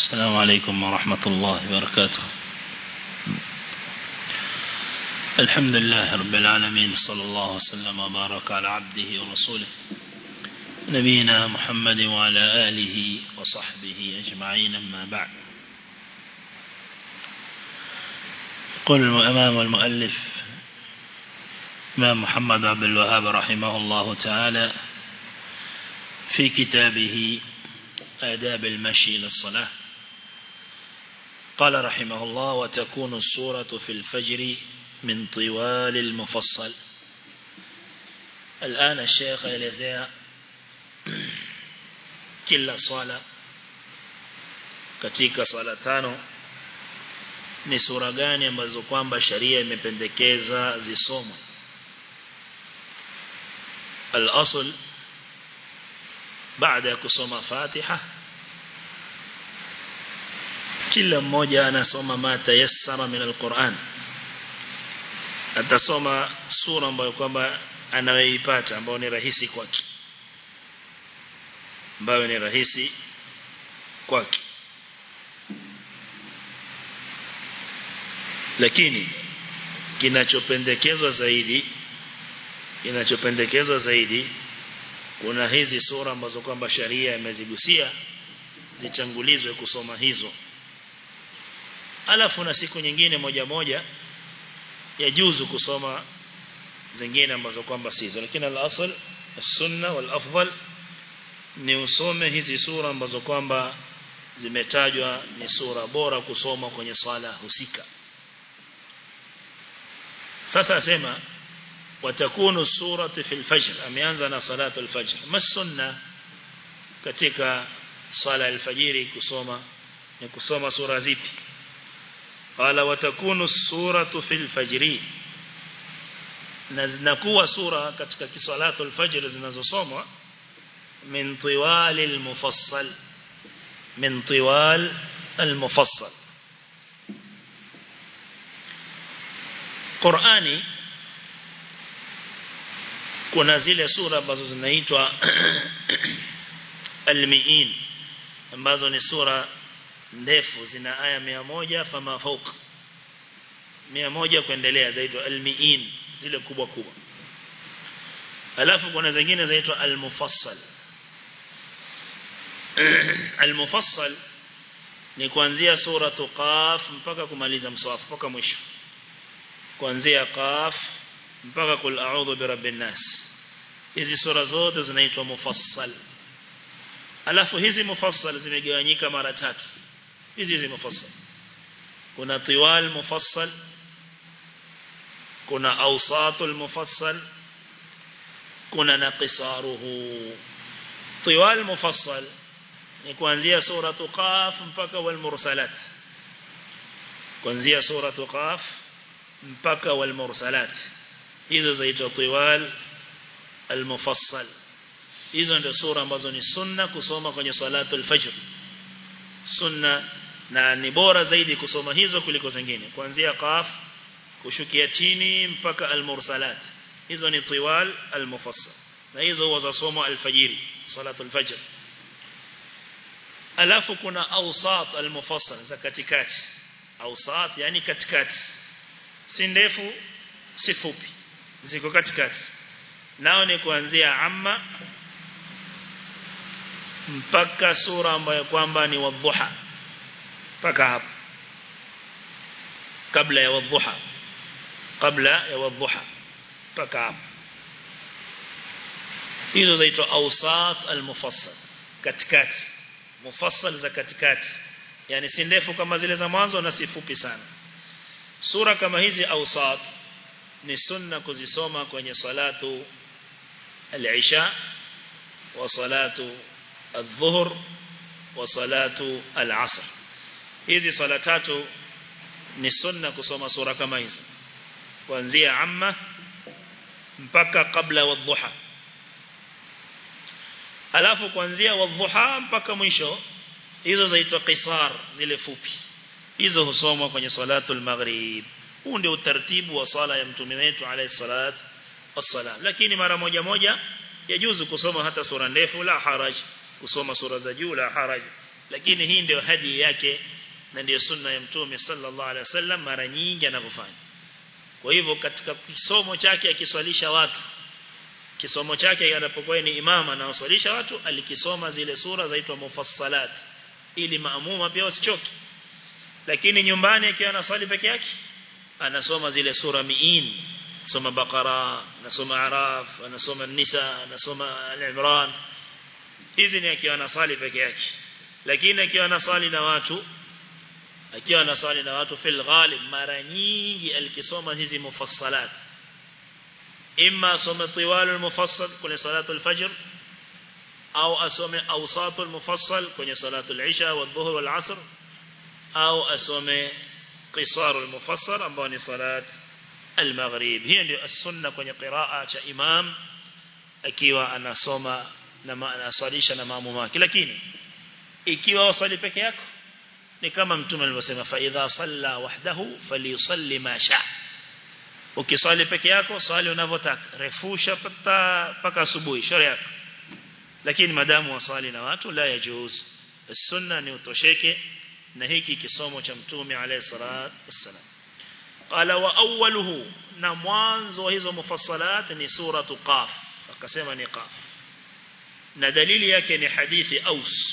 السلام عليكم ورحمة الله وبركاته الحمد لله رب العالمين صلى الله وسلم وبارك على عبده ورسوله نبينا محمد وعلى آله وصحبه أجمعين أما بعد قل أمام المؤلف إمام محمد عبد الوهاب رحمه الله تعالى في كتابه آداب المشي للصلاة قال رحمه الله وتكون السورة في الفجر من طوال المفصل الآن الشيخ يلزي كل صلاة katika swala tano ni sura gani ambazo kwamba sharia imependekeza zisomwe al-asl baada ya kusoma Fatiha kila mmoja anasoma ma tayassara min al-Qur'an atasoma sura ambayo kwamba anayoipata ambayo ni rahisi kwake ambayo ni rahisi kwake lakini kinachopendekezwa zaidi kinachopendekezwa zaidi kuna hizi sura ambazo kwamba sharia imezigusia zichangulizwe kusoma hizo alafu na siku nyingine moja moja yajuzu kusoma zingine ambazo kwamba sizo lakini al-asl as-sunna wal-afdal ni usome hizi sura ambazo kwamba zimetajwa ni sura bora kusoma kwenye swala husika sasa asema watakunu surati fil fajr ameanza na salatu al-fajr masunna katika sala al-fajiri kusoma ni kusoma sura zipi qala watakunu suratu fil fajri na zinakuwa sura katika kisalatu al-fajr zinazosomwa min tiwal al-mufassal min tiwal al-mufassal Qur'ani kuna zile sura ambazo zinaitwa al-mi'in ambazo ni sura ndefu zina aya 100 fama fauq 100 kuendelea zaitwa al-mi'in zile kubwa kubwa alafu kuna zingine zaitwa al-mufassal al-mufassal ni kuanzia sura qaf mpaka kumaliza mswafu mpaka mwisho kuanzia qaf mpaka kul a'udhu birabbin nas hizi sura zote zinaitwa mufassal alafu hizi mufassal zimegawanyika mara tatu hizi hizi mufassal kuna tiwal mufassal kuna awsatul mufassal kuna naqisaruhu tiwal mufassal ni kuanzia sura qaf mpaka wal mursalat kuanzia sura qaf mpaka wal mursalat hizo zaitwa tiwal al-mufassal hizo ndio sura ambazo ni sunna kusoma kwenye salatu al-fajr sunna na ni bora zaidi kusoma hizo kuliko zingine kuanzia qaf kushukia chini mpaka al-mursalat hizo ni tiwal al-mufassal na hizo huwa zasoma al-fajiri salatu al-fajr alafu kuna awsat al-mufassal za katikati awsat yani katikati si ndefu si fupi ziko katikati nao ni kuanzia amma mpaka sura ambayo kwamba ni wadhuha mpaka hapo kabla ya wadhuha kabla ya wadhuha mpaka hapo hizo zaitwa awsat almufassal katikati mufassal za katikati yani si ndefu kama zile za mwanzo na si fupi sana sura kama hizi awsat ni sunna kuzisoma kwenye salatu al-isha wa salatu adh-dhuhr wa salatu al-asr hizi sala tatu ni sunna kusoma sura kama hizo kuanzia amma mpaka kabla wadhuha alafu kuanzia wadhuha mpaka mwisho hizo zaitwa qisar zile fupi hizo husomwa kwenye salatu al-maghrib huu ndio utaratibu wa sala ya mtume wetu alayhi salat wassalam lakini mara moja moja yajuzu kusoma hata sura ndefu la haraj kusoma sura za juu la haraj lakini hii ndio hadi yake na ndio sunna ya mtume sallallahu alaihi wasallam mara nyingi anavyofanya kwa hivyo katika kisomo chake akiswalisha watu kisomo chake anapokuwa ni imama na waswalisha watu alikisoma zile sura zaitwa mufassalat ili maamuma pia wasichoke lakini nyumbani akiwa anaswali peke yake anasoma zile sura miin soma Baqara anasoma Araf anasoma Nisa anasoma Al-Imran hizi ni akiwa anasali peke yake lakini akiwa anasali na watu akiwa anasali na watu fil ghalib mara nyingi alikisoma hizi mufassalat imma asome tiwalul mufassal kwenye salatul fajr au asome awsatul mufassal kwenye salatul isha wa dhuhur wal asr au asome qisarul mufassal ambao ni salat al-maghrib hiyo ndio as-sunna kwenye qiraa cha imam akiwa anasoma na anaswalisha na maamuma wake lakini ikiwa wasali peke yako ni kama mtume alivyosema fa idha salla wahdahu falyusalli ma sha ukiswali peke yako swali unavyotaka refusha pata paka asubuhi shauri yako lakini madamu waswali na watu la yajuz sunna ni utosheke na hiki kisomo cha mtume alayhi salatu wassalam qala wa awwaluhu na mwanzo wa hizo mufassalat ni suratu qaf akasema ni qaf na dalili yake ni hadithi aus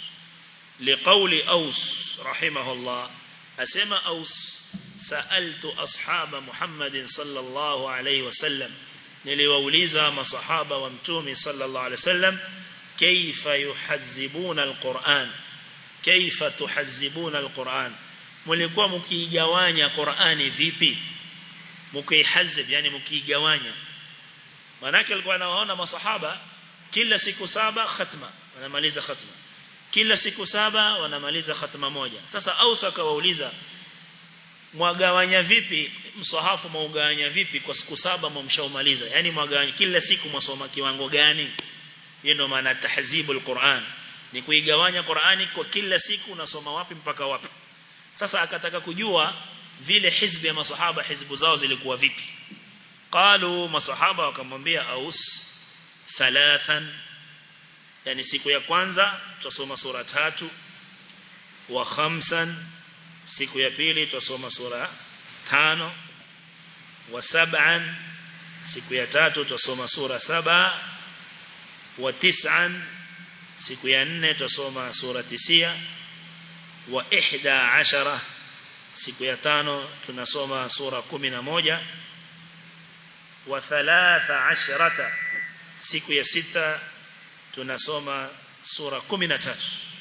لقول أوس رحمه الله أسمى أوس سألت أصحاب محمد صلى الله عليه وسلم نلووليزا ما صحابة ومتومي صلى الله عليه وسلم كيف يحزبون القرآن كيف تحزبون القرآن mlikuwa mkiigawanya Qur'ani vipi mkihazib yani mkiigawanya manake alikuwa anawaona masahaba kila siku saba khatma wanamaliza khatma kila siku saba wanamaliza khatma moja sasa Ausa akawauliza mwagawanya vipi msahafu mwaugawanya vipi kwa siku saba mmshaumaliza yani mwagawanya kila siku mwasoma kiwango gani hiyo ndio maana tahzibul Qur'an ni kuigawanya Qur'ani kwa kila siku unasoma wapi mpaka wapi sasa akataka kujua vile hizbi ya masahaba hizbu zao zilikuwa vipi qalu masahaba wakamwambia aus thalathan yani siku ya kwanza tutasoma sura tatu wa khamsan siku ya pili tutasoma sura tano wa sab'an siku ya tatu tutasoma sura saba wa tis'an siku ya nne tutasoma sura tisia wa ihda ashara siku ya tano tunasoma sura kumi na moja wa thalatha ashrata siku ya sita tunasoma sura 13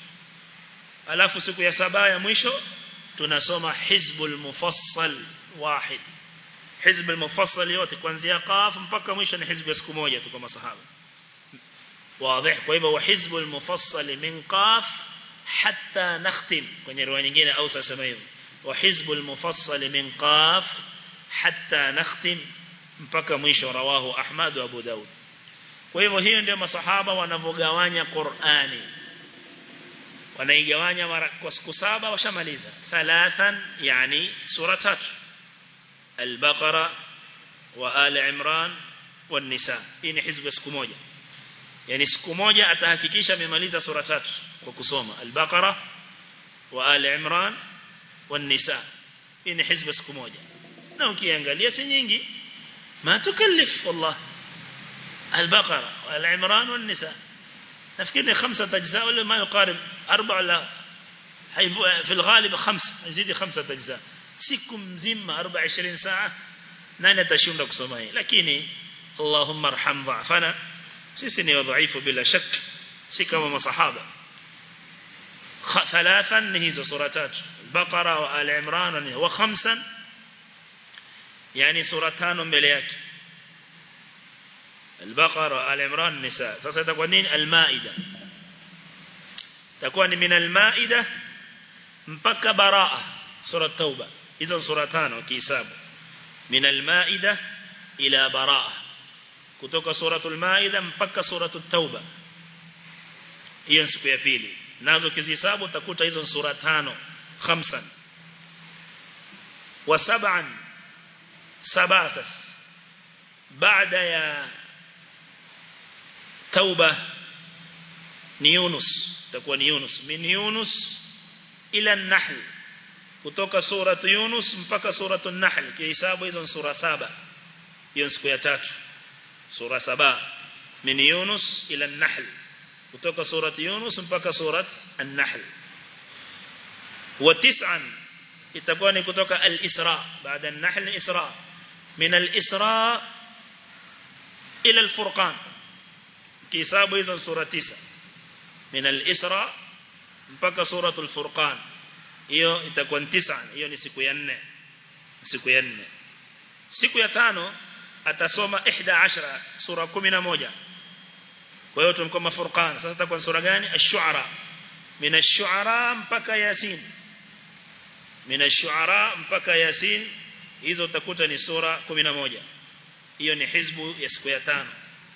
alafu siku ya saba ya mwisho tunasoma hizbul mufassal wahid hizbul mufassal yote kuanzia qaf mpaka mwisho ni hizbu ya siku moja tu kwa masahaba واضح kwa hivyo hizbul mufassal min qaf hatta nakhtim kwenye riwaya nyingine au sasa hivyo wa hizbul mufassal min qaf hatta nakhtim mpaka mwisho rawahu ahmad wa abu daud kwa hivyo hiyo ndio masahaba wanavogawanya Qur'ani wanaigawanya mara kwa siku saba washamaliza thalathan yani sura tatu al-Baqara wa al-Imran wa nisa hii ni hizbu siku moja yani siku moja atahakikisha amemaliza sura tatu kwa kusoma al-Baqara wa al-Imran wa nisa hii ni hizbu siku moja na ukiangalia si nyingi ma tukallif wallahi البقرة والعمران والنساء نفكرني خمسة أجزاء ولا ما يقارب أربع ولا في الغالب خمس يزيد خمسة أجزاء siku mzima 24 saa nani atashinda kusoma hii lakini Allahumma arham dha'fana sisi ni wadhaifu bila shak si kama masahaba thalathan ni hizo sura tatu Baqara wa Al-Imran wa khamsan yani sura tano mbele yake البقرة العمران النساء sasa itakuwa nini almaida itakuwa ni min almaida mpaka baraa sura tauba hizo sura tano kihisabu min almaida ila baraa kutoka suratul maida mpaka suratul tauba hiyo siku ya pili nazo kizihesabu utakuta hizo sura tano khamsan wa sab'an sabasas baada ya توبة ni Yunus itakuwa ni Yunus min Yunus ila an-Nahl kutoka sura Yunus mpaka sura an-Nahl kihesabu hizo sura saba hiyo siku ya tatu sura saba min Yunus ila an-Nahl kutoka sura Yunus mpaka sura an-Nahl wa tis'an itakuwa ni kutoka al-Isra baada an-Nahl Isra min al-Isra ila al-Furqan kihesabu hizo sura 9 min al-Isra mpaka suratul Furqan hiyo itakuwa 9 hiyo ni siku ya 4 siku ya 4 siku ya tano atasoma 11 sura 11 kwa hiyo tumkoma Furqan sasa itakuwa sura gani ash-Shu'ara min ash-Shu'ara mpaka Yasin min ash-Shu'ara mpaka Yasin hizo utakuta ni sura 11 hiyo ni hizbu ya siku ya tano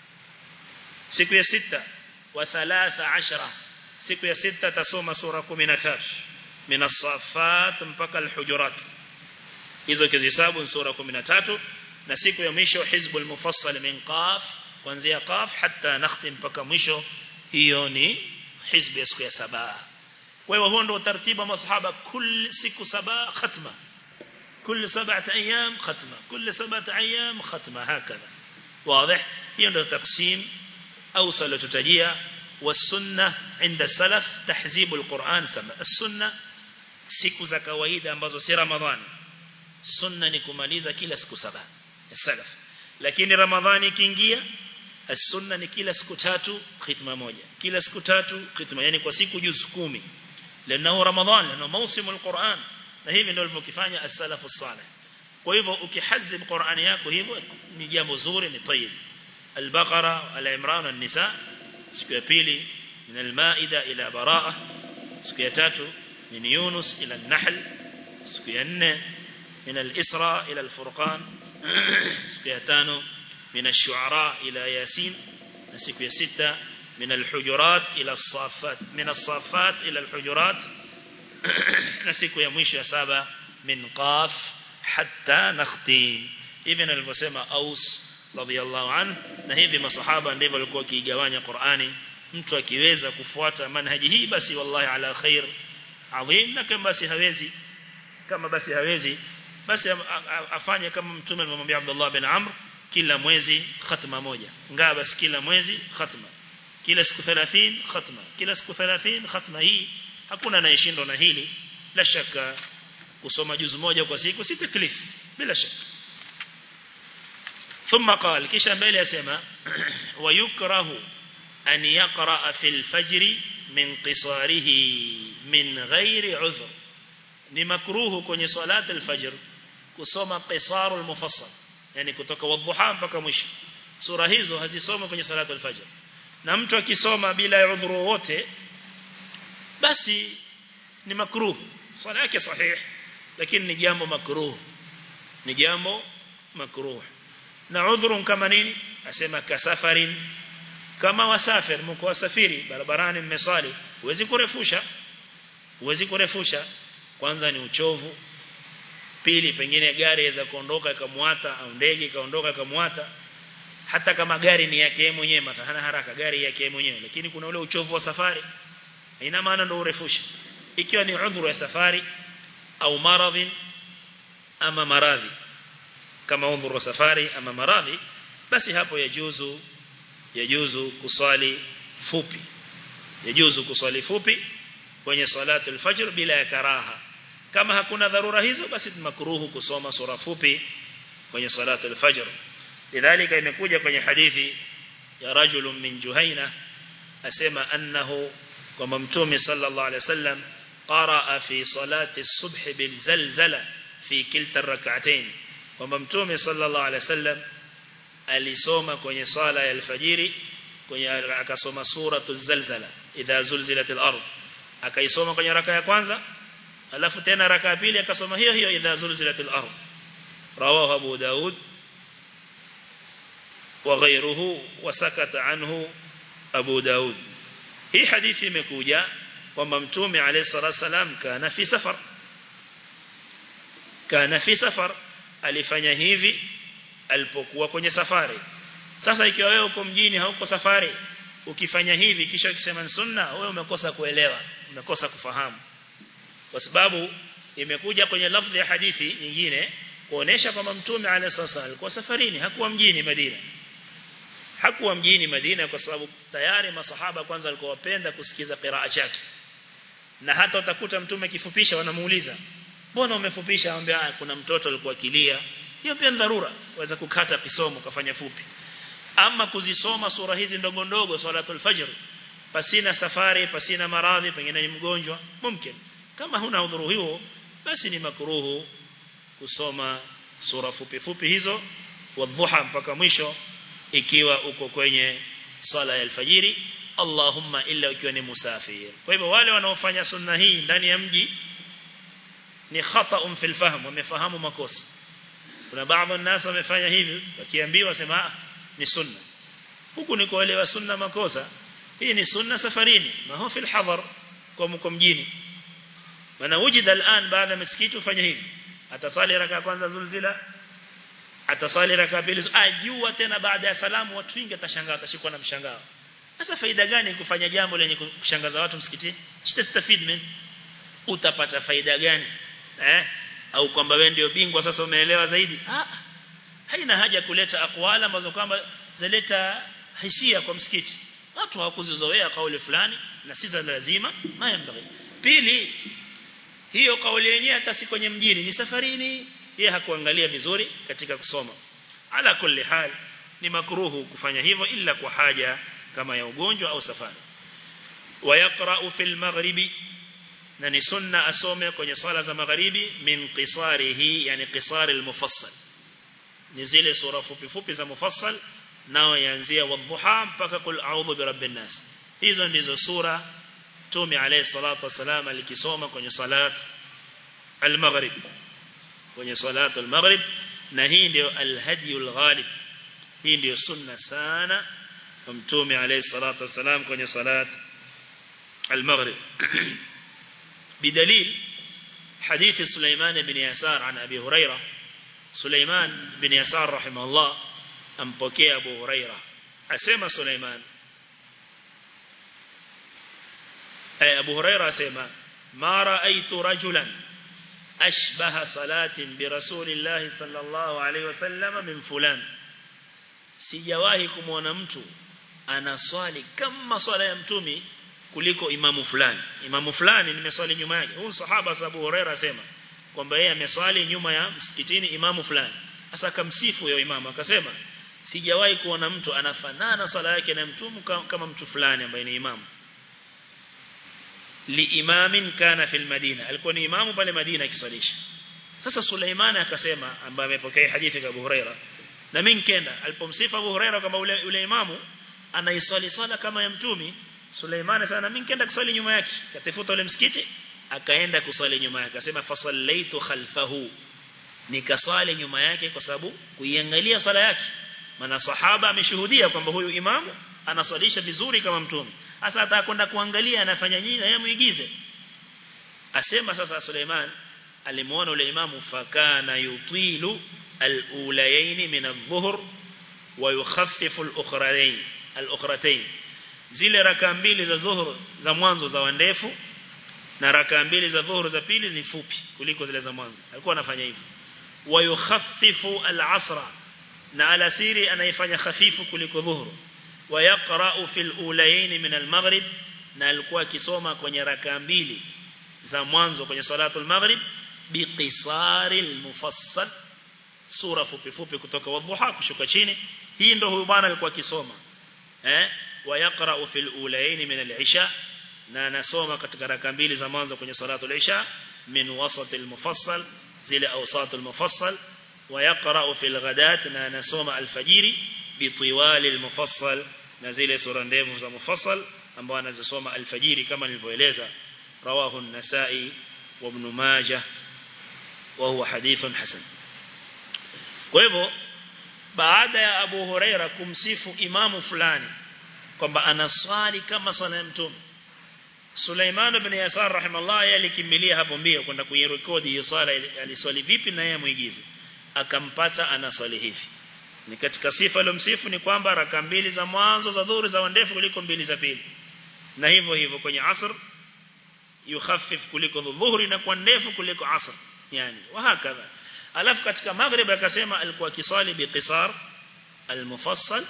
siku ya sita wa 13 siku ya sita tasoma sura 13 min as-saffat mpaka al-hujurat hizo kizihesabu sura 13 na siku ya mwisho hizbul mufassal min qaf kuanzia qaf hatta nakhtim mpaka mwisho hiyo ni hizbu ya siku ya saba kwa hiyo huo ndio utaratibu wa masahaba kila siku saba khatma كل سبعة أيام ختمة كل سبعة أيام ختمة هكذا واضح يندو تقسيم أوصل تتجيه والسنة عند السلف تحزيب القرآن سما السنة siku za kawaida ambazo si ramadhani sunna ni kumaliza kila siku saba ya salaf lakini ramadhani ikiingia as-sunna ni kila siku tatu khitma moja kila siku tatu khitma yani kwa siku juzu 10 lana ramadhani lana mausimul quran na hivi ndio walivyokifanya as-salafu salih kwa hivyo ukihazib Qur'ani yako hivyo ni jambo zuri ni tayyib al-baqara al-imran an-nisa siku ya pili min al-maida ila baraa siku ya tatu min yunus ila an-nahl siku ya nne min al-isra ila al-furqan siku ya tano min ash-shu'ara ila yasin na siku ya sita من الحجرات إلى الصافات من الصافات إلى الحجرات na siku ya mwisho ya saba min qaf hatta nakhtim hivi nilivyosema aus radhiallahu an na hivi masahaba ndivyo walikuwa kiigawanya Qur'ani mtu akiweza kufuata manhaji hii basi wallahi ala khair adhim na kama basi hawezi kama basi hawezi basi afanye kama mtume alimwambia Abdullah bin Amr kila mwezi khatma moja ngaa basi kila mwezi khatma kila siku 30 khatma kila siku 30 khatma hii hakuna anayeshindwa na hili la shaka kusoma juzu moja kwa siku si taklif bila shaka ثم قال kisha mbele yasema wayukrahu an yaqra fi al-fajr min qisarihi min ghairi udhr ni makruhu kwenye salat al-fajr kusoma qisar al-mufassal yani kutoka wadhuha mpaka mwisho sura hizo hazisomwi kwenye salat al-fajr na mtu akisoma bila udhuru wote basi ni makruh swala yake sahih lakini ni jambo makruh ni jambo makruh na udhurun kama nini asema kasafarin kama wasafir mko wasafiri barabarani mmesali huwezi kurefusha huwezi kurefusha kwanza ni uchovu pili pengine gari iweza kuondoka ikamwata au ndege ikaondoka ikamwata hata kama gari ni yake yeye mwenyewe mathalan haraka gari yake yeye mwenyewe lakini kuna ule uchovu wa safari ina maana ndio urefusha ikiwa ni udhuru ya safari au maradhi ama maradhi kama udhuru wa safari ama maradhi basi hapo yajuzu yajuzu kusali fupi yajuzu kusali fupi kwenye salatu al-fajr bila ya karaha kama hakuna dharura hizo basi makruhu kusoma sura fupi kwenye salatu al-fajr lidhalika imekuja kwenye hadithi ya rajulun min juhaina asema annahu kwamba mtume sallallahu alaihi wasallam qaraa fi salati subh bil zalzala fi kilta rak'atayn kwamba mtume sallallahu alaihi wasallam alisoma kwenye sala ya alfajiri kwenye akasoma suratu zalzala idha zulzilatil ard akaisoma kwenye raka ya kwanza alafu tena raka ya pili akasoma hiyo hiyo idha zulzilatil ard rawahu abu daud وغيره وسكت عنه أبو داود hii hadithi imekuja kwamba mtume alayhi salatu wasalam kana fi safar kana fi safar alifanya hivi alipokuwa kwenye safari sasa ikiwa wewe uko mjini hauko safari ukifanya hivi kisha ukisema ni sunna wewe umekosa kuelewa umekosa kufahamu kwa sababu imekuja kwenye lafzi ya hadithi nyingine kuonesha kwamba mtume alayhi sasa alikuwa safarini hakuwa mjini Madina hakuwa mjini Madina kwa sababu tayari masahaba kwanza walikuwa wapenda kusikiza qiraa chake na hata utakuta mtume kifupisha wanamuuliza mbona umefupisha anambia kuna mtoto alikuwa kilia hiyo pia dharura waweza kukata kisomo kafanya fupi ama kuzisoma sura hizi ndogo ndogo salatul fajr pasina safari pasina maradhi pengine ni mgonjwa mumkin kama huna udhuru huo basi ni makruhu kusoma sura fupi fupi hizo wadhuha mpaka mwisho ikiwa uko kwenye sala ya alfajiri Allahumma illa ukiwa ni musafir kwa hivyo wale wanaofanya sunna hii ndani ya mji ni khata'un fil fahm wamefahamu makosa kuna baadhi ya nasa wamefanya hivi wakiambiwa sema ni sunna huku ni kuelewa sunna makosa hii ni sunna safarini ma huwa fil hadar kwa mko mjini maana wujida al'an baada msikiti ufanye hivi atasali raka kwanza zulzila atasali raka pili ajua tena baada ya salamu watu wengi atashangaa atashikwa na mshangao sasa faida gani kufanya jambo lenye kushangaza watu msikitini chitastafid min utapata faida gani eh au kwamba wewe ndio bingwa sasa umeelewa zaidi ah haina haja kuleta akwala ambazo kwamba zaleta hisia kwa msikiti watu hawakuzizoea kauli fulani na si za lazima mayambari pili hiyo kauli yenyewe hata si kwenye mjini ni safarini yeye hakuangalia vizuri katika kusoma ala kulli hal ni makruhu kufanya hivyo ila kwa haja kama ya ugonjwa au safari wayaqra'u fil maghribi na ni sunna asome kwenye sala za magharibi min qisarihi yani qisari al-mufassal ni zile sura fupi fupi za mufassal nao yaanzia wadhuha mpaka kul a'udhu birabbin nas hizo ndizo sura Mtume alayhi salatu wasalam alikisoma kwenye salat al-maghrib kwenye salat al-maghrib na hii ndio al-hadiyul ghalib hii ndio sunna sana kwa Mtume alayhi salatu wasalam kwenye salat al-maghrib بدليل حديث سليمان بن يسار عن أبي هريرة سليمان بن يسار رحمه الله أمبكي أبو هريرة أسمى سليمان أي أبو هريرة أسمى ما رأيت رجلا أشبه صلاة برسول الله صلى الله عليه وسلم من فلان sijawahi kumwona mtu anaswali kama swala ya mtumi kuliko imamu fulani imamu fulani nimeswali nyuma yake huyu sahaba Abu Huraira asema kwamba yeye ameswali nyuma ya msikitini imamu fulani sasa akamsifu yule imamu akasema sijawahi kuona mtu anafanana sala yake na mtumu kama mtu fulani ambaye ni imamu li imamin kana fil madina alikuwa ni imamu pale Madina akiswalisha sasa Suleiman akasema ambaye amepokea hadithi ya Abu Huraira na mimi nikenda alipomsifa Abu Huraira kama ule, ule imamu anaiswali swala kama ya mtumi Suleiman sana mimi nikaenda kusali nyuma yake katafuta ule msikiti akaenda kusali nyuma yake akasema fasallaitu khalfahu nikaswali nyuma yake kwa sababu kuiangalia sala yake maana sahaba ameshuhudia kwamba huyu imamu anaswalisha vizuri kama mtume sasa atakwenda kuangalia anafanya nini na yeye muigize asema sasa Suleiman alimuona ule imamu fakana yutilu al-ulayayn min adh-dhuhr wa yukhaffifu al-ukhrayn al-ukhratayn zile raka mbili za zuhur za mwanzo za wandefu na raka mbili za dhuhur za pili ni fupi kuliko zile za mwanzo alikuwa anafanya hivyo wa yukhaffifu al-asra na alasiri anaifanya khafifu kuliko dhuhur wa yaqra'u fil ulayayn min al-maghrib na alikuwa akisoma kwenye raka mbili za mwanzo kwenye salatul maghrib biqisari al-mufassal sura fupi fupi kutoka wadhuha kushuka chini hii ndio huyu bwana alikuwa akisoma eh ويقرأ في الأولين من العشاء na nasoma katika raka mbili za mwanzo kwenye salatu al-isha min wasat al-mufassal zile awsat al-mufassal wa yaqra fi al-ghadat na nasoma al-fajiri bi tiwal al-mufassal na zile sura ndefu za mufassal ambao anazosoma al-fajiri kama nilivyoeleza rawahu an-nasa'i wa ibn majah wa huwa hadithun hasan kwa hivyo baada ya Abu Huraira kumsifu imamu fulani kwamba anaswali kama swala ya mtume Sulaiman ibn Yasar rahimallahu yeye alikimbilia hapo mbio kwenda kuirekodi hiyo swala aliswali vipi na yeye muigize akampata anaswali hivi ni katika sifa aliyomsifu ni kwamba raka mbili za mwanzo za dhuhuri za ndefu kuliko mbili za pili na hivyo hivyo kwenye asr yukhaffif kuliko dhuhuri na kwa ndefu kuliko asr yani wahakadha alafu katika maghrib akasema alikuwa kisali biqisar almufassal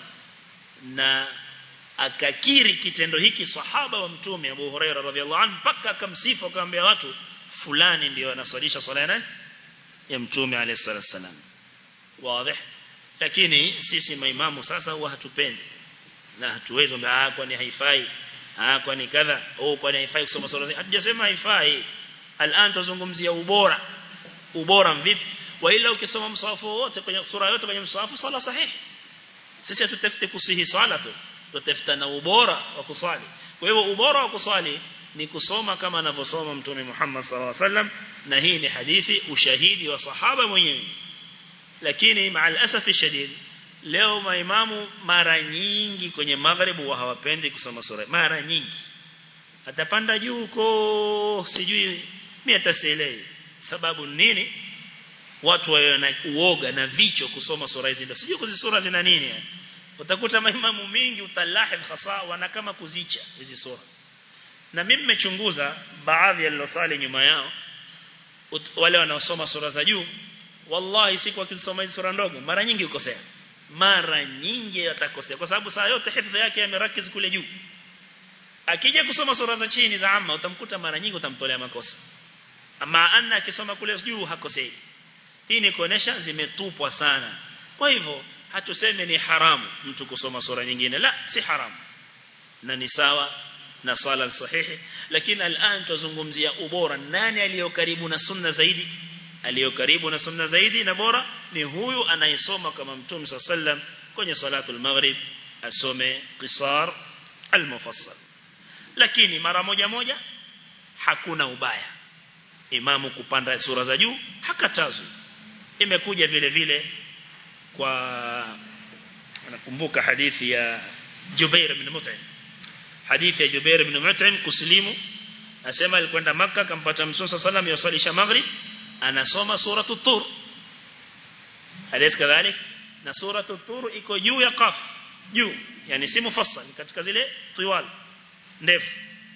na akakiri kitendo hiki sahaba wa mtume Abu Huraira radhiallahu anhu mpaka akamsifu akamwambia watu fulani ndio anaswalisha swala ya ya mtume alayhi salatu wasalam wazi lakini sisi maimamu sasa huwa hatupendi na hatuwezi ah kwani haifai ah kwani kadha au kwani haifai kusoma sura hatujasema haifai al'an tuzungumzia ubora ubora vipi wa ila ukisoma msahafu wote kwenye sura yote kwenye msahafu sala sahihi sisi hatutafuti kusihi swala tu tutafuta na ubora wa kuswali kwa hivyo ubora wa kuswali ni kusoma kama anavyosoma mtume Muhammad sallallahu alaihi wasallam na hii ni hadithi ushahidi wa sahaba mwenyewe lakini maal asafi shadid leo maimamu mara nyingi kwenye maghrib wa hawapendi kusoma sura mara nyingi atapanda juu huko sijui mimi atasielewi sababu nini watu wawe na uoga na vicho kusoma sura hizi ndio sijui kuzi sura zina nini yani utakuta maimamu mingi utalahidh hasa wana kama kuzicha hizi sura na mimi nimechunguza baadhi yalilosali nyuma yao wale wanaosoma sura za juu wallahi siku wakisoma hizi sura ndogo mara nyingi ukosea mara nyingi atakosea kwa sababu saa yote hifadhi yake yamerakiz kule juu akija kusoma sura za chini za amma utamkuta mara nyingi utamtolea makosa ama anna akisoma kule juu hakosei hii ni kuonesha zimetupwa sana kwa hivyo hatuseme ni haramu mtu kusoma sura nyingine la si haramu na ni sawa na sala sahihi lakini al'an tuzungumzia ubora nani aliyo karibu na sunna zaidi aliyo karibu na sunna zaidi na bora ni huyu anayesoma kama mtume sallam kwenye salatul maghrib asome qisar al-mufassal lakini mara moja moja hakuna ubaya imamu kupanda sura za juu hakatazwi imekuja vile vile kwa nakumbuka hadithi ya Jubair ibn Mut'im hadithi ya Jubair ibn Mut'im kuslimu asema alikwenda maka akampata Mtume sallam yasalisha maghrib anasoma suratu tur alaysa kadhalik na suratu tur iko juu ya qaf juu yani si mufassal katika zile tiwal ndefu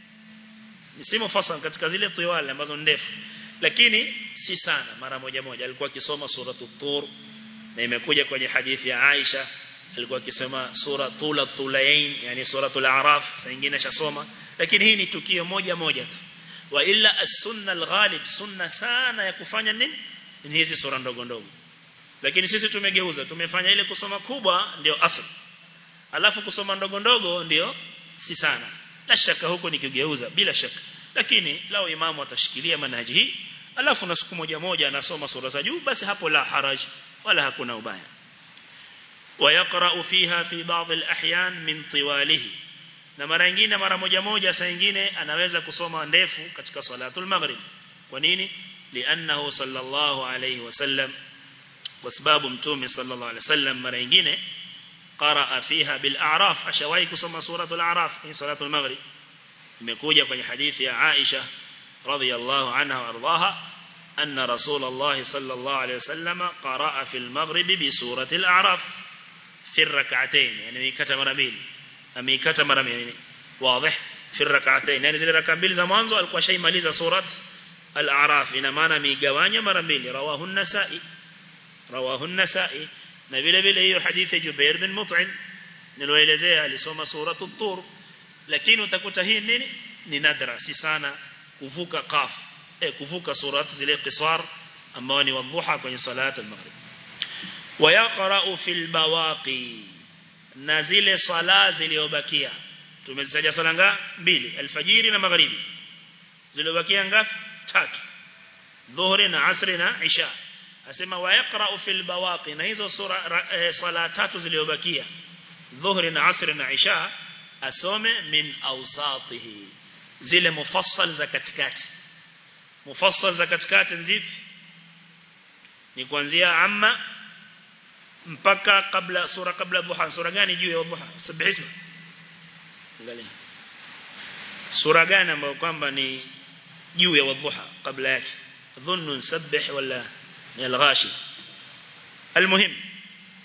ni si mufassal katika zile tiwal ambazo ndefu lakini si sana mara moja moja alikuwa akisoma suratu tur na imekuja kwenye hadithi ya Aisha alikuwa akisema sura tula tulain yani suratul a'raf saa nyingine shasoma lakini hii ni tukio moja moja tu wa illa as-sunna al-ghalib sunna sana ya kufanya nini ni hizi sura ndogo ndogo lakini sisi tumegeuza tumefanya ile kusoma kubwa ndio asl alafu kusoma ndogo ndogo ndio si sana la shaka huko ni kugeuza bila shaka lakini lao imamu atashikilia manhaji hii alafu na siku moja moja anasoma sura za juu basi hapo la haraj wala hakuna ubaya ويقرأ فيها في بعض الأحيان من طواله na mara nyingine mara moja moja saa nyingine anaweza kusoma ndefu katika salatul maghrib kwa nini li'annahu sallallahu alayhi wasallam kwa sababu mtume sallallahu alayhi wasallam mara nyingine qaraa fiha bil a'raf ashawahi kusoma suratul a'raf ni salatul maghrib imekuja kwenye hadithi ya Aisha radhiyallahu anha warḍaha anna rasulullah sallallahu alayhi wasallam qaraa fil maghrib bi suratil a'raf في الركعتين يعني ميكتا mara mbili ameikata mara mbili wazi fi rak'atayn yani zile raka mbili za mwanzo alikuwa shaimaliza surat al-a'raf ina maana migawanya mara mbili rawahu an-nasa'i rawahu an-nasa'i na vile vile hiyo hadithi Jubair bin Mut'im niloelezea alisoma suratu tur lakini utakuta hii nini ni nadra si sana kuvuka qaf eh kuvuka surat zile qisar ambao ni wadhuha kwenye salat al-maghrib ويقرأ في البواقي na zile sala zilizobakia tumezitaja sala ngapi mbili alfajiri na magharibi zilizobakia ngapi tatu dhuhri na asri na isha asema wa yaqra fil bawaqi na hizo sura e, sala tatu zilizobakia dhuhri na asri na isha asome min awsatihi zile mufassal za katikati mufassal za katikati zipi ni kuanzia amma mpaka kabla sura kabla dhuha sura gani juu ya dhuha sabih isma angalia sura gani ambayo kwamba ni juu ya dhuha kabla yake dhunnu sabbih wala ni al-ghashi المهم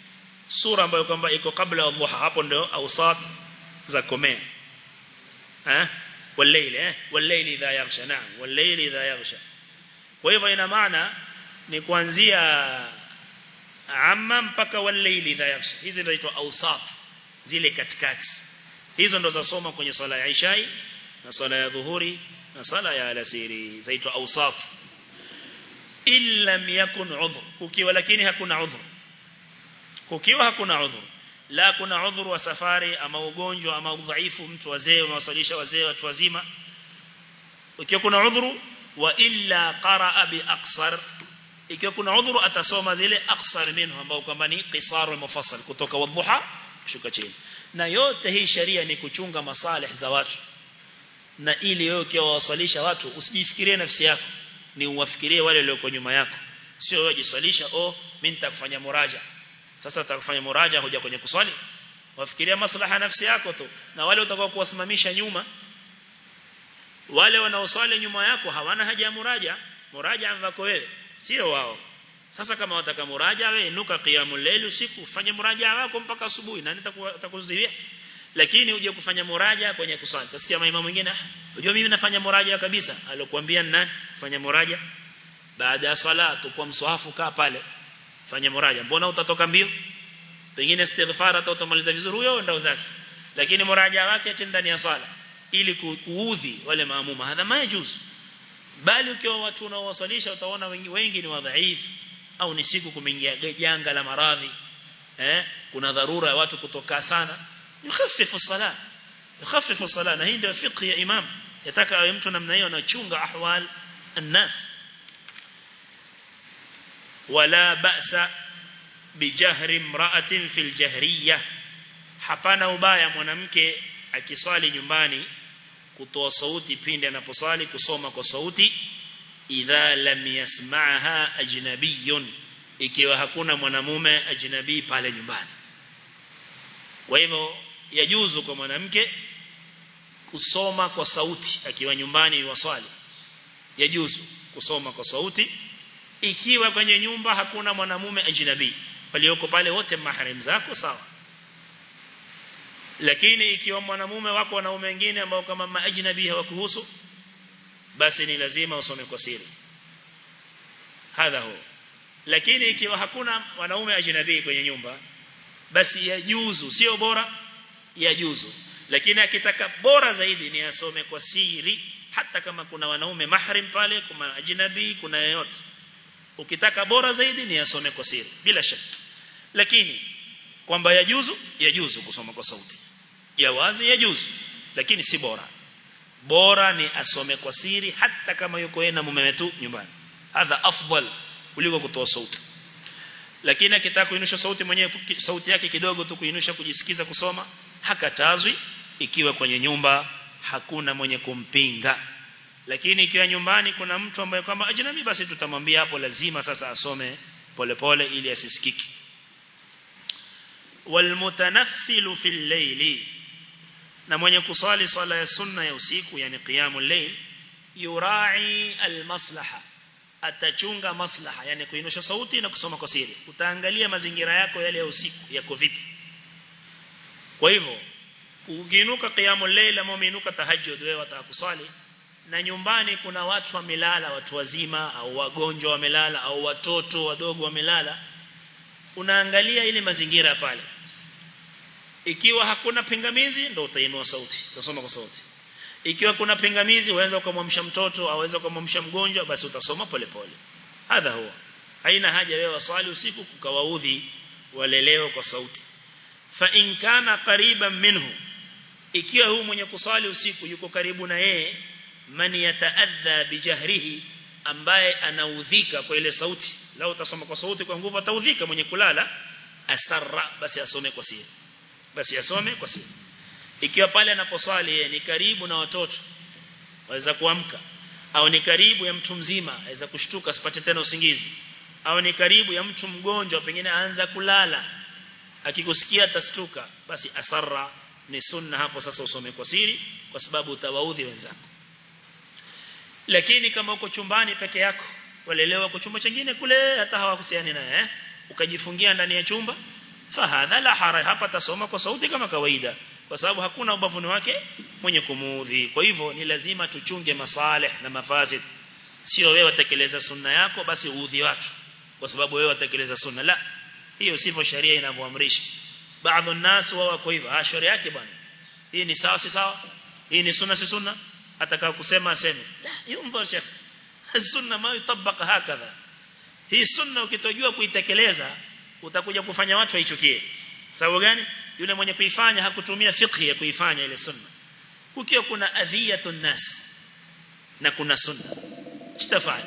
sura ambayo kwamba iko kabla ya dhuha hapo ndio awsat za komea eh والليل eh والليل idha yaghsha naam والليل idha yaghsha kwa hivyo ina maana ni kuanzia amma mpaka والليل idha yaghsha hizi ndio inaitwa awsat zile katikati hizo ndo zasoma kwenye swala ya Isha na swala ya dhuhuri na swala ya alasiri zaitwa awsaf illa yakun udhr ukiwa lakini hakuna udhr ukiwa hakuna udhr la kuna udhur wa safari ama ugonjwa ama udhaifu mtu wazee unawasalisha wazee watu wazima ukiwa kuna udhuru wa illa qaraa bi aqsar ikiwa kuna udhuru atasoma zile aqsar minhu ambao kwamba ni qisar mufassal kutoka wadhuha kushuka chini na yote hii sharia ni kuchunga masalih za watu na ili wewe ukiwasalisha watu usijifikirie nafsi yako ni uwafikirie wale walioko nyuma yako sio wewe jiswalisha oh mimi nitakufanya muraja sasa utakufanya muraja hoja kwenye kuswali wafikiria maslaha nafsi yako tu na wale utakao kuwasimamisha nyuma wale wanaoswali nyuma yako hawana haja ya muraja muraja wako wewe sio wao sasa kama wataka muraja wewe inuka qiyamul layl usiku fanye muraja wako mpaka asubuhi na nitakuzuia lakini uje kufanya muraja kwenye kuswali utasikia maimamu mwingine unajua mimi nafanya muraja kabisa alokuambia nani fanya muraja baada ya swala tukua mswahafu kaa pale fanya muraja mbona utatoka mbio pengine istighfar hata utamaliza vizuri huyo ndao zake lakini muraja wake ati ndani ya swala ili kuudhi wale maamuma hadha majuzu bali ukiwa watu unaowasalisha utaona wengi, wengi ni wadhaifu au ni siku kumeingia janga la maradhi eh kuna dharura ya watu kutoka sana yukhaffifu sala yukhaffifu sala na hii ndio fiqh ya imam yataka awe mtu namna hiyo anachunga ahwal الناس ولا بأس بجهر امرأة في الجهرية hapana ubaya mwanamke akiswali nyumbani kutoa sauti pindi anaposali kusoma kwa sauti idha lam yasma'ha ajnabiyun ikiwa hakuna mwanamume ajnabi pale nyumbani kwa hivyo yajuzu kwa mwanamke kusoma kwa sauti akiwa nyumbani waswali yajuzu kusoma kwa sauti ikiwa kwenye nyumba hakuna mwanamume ajnabi walioko pale wote mahram zako sawa lakini ikiwa mwanamume wako wanaume wengine ambao kama maajnabi hawakuhusu basi ni lazima usome kwa siri hadha huo lakini ikiwa hakuna wanaume ajnabi kwenye nyumba basi yajuzu sio bora yajuzu lakini akitaka bora zaidi ni asome kwa siri hata kama kuna wanaume mahrim pale kuna ajnabi kuna yeyote ukitaka bora zaidi ni asome kwa siri bila shaka lakini kwamba yajuzu yajuzu kusoma kwa sauti ya wazi yajuzu lakini si bora bora ni asome kwa siri hata kama yuko yeye na mume wetu nyumbani hadha afdal kuliko kutoa sauti lakini akitaka kuinusha sauti mwenyewe sauti yake kidogo tu kuinusha kujisikiza kusoma hakatazwi ikiwa kwenye nyumba hakuna mwenye kumpinga lakini ikiwa nyumbani kuna mtu ambaye kwamba ajnabi basi tutamwambia hapo lazima sasa asome polepole pole ili asisikiki walmutanaffilu fil layli na mwenye kuswali swala ya sunna ya usiku yani qiyamul layl yurai almaslaha atachunga maslaha yani kuinusha sauti na kusoma kwa siri utaangalia mazingira yako yale ya usiku yako vipi kwa hivyo ukiinuka qiyamul layl ama umeinuka tahajjud wewe utakuswali na nyumbani kuna watu wamelala watu wazima au wagonjwa wamelala au watoto wadogo wamelala unaangalia ile mazingira pale ikiwa hakuna pingamizi ndio utainua sauti utasoma kwa sauti ikiwa kuna pingamizi uweza ukamwamsha mtoto au uweza ukamwamsha mgonjwa basi utasoma polepole hadha huwa haina haja wewe waswali usiku kukawaudhi waleleo kwa sauti fa in kana qariban minhu ikiwa huyu mwenye kuswali usiku yuko karibu na yeye man yataadha bijahrihi ambaye anaudhika kwa ile sauti lao utasoma kwa sauti kwa nguvu ataudhika mwenye kulala asarra basi asome kwa siri basi asome kwa siri ikiwa pale anaposwali yeye ni karibu na watoto waweza kuamka au ni karibu ya mtu mzima aweza kushtuka asipate tena usingizi au ni karibu ya mtu mgonjwa pengine aanza kulala akikusikia atastuka basi asarra ni sunna hapo sasa usome kwa siri kwa sababu utawaudhi wenzako lakini kama uko chumbani peke yako walelewa kwa chumba chingine kule hata hawahusiani naye eh? ukajifungia ndani ya chumba fahadha la haraj hapa tasoma kwa sauti kama kawaida kwa sababu hakuna ubavuni wake mwenye kumuudhi kwa hivyo ni lazima tuchunge masalih na mafasid sio wewe utekeleza sunna yako basi uudhi watu kwa sababu wewe utekeleza sunna la hiyo sivyo sheria inavyoamrisha baadhi الناس wao wako hivyo ah sharia yake bwana hii ni sawa si sawa hii ni sunna si sunna atakao kusema aseme la yumdhur sheikh sunna ma yutabaka hakadha hii sunna ukitojua kuitekeleza utakuja kufanya watu waichukie sababu gani yule mwenye kuifanya hakutumia fiqh ya kuifanya ile sunna ukiwa kuna adhiyatun nas na kuna sunna kitafanya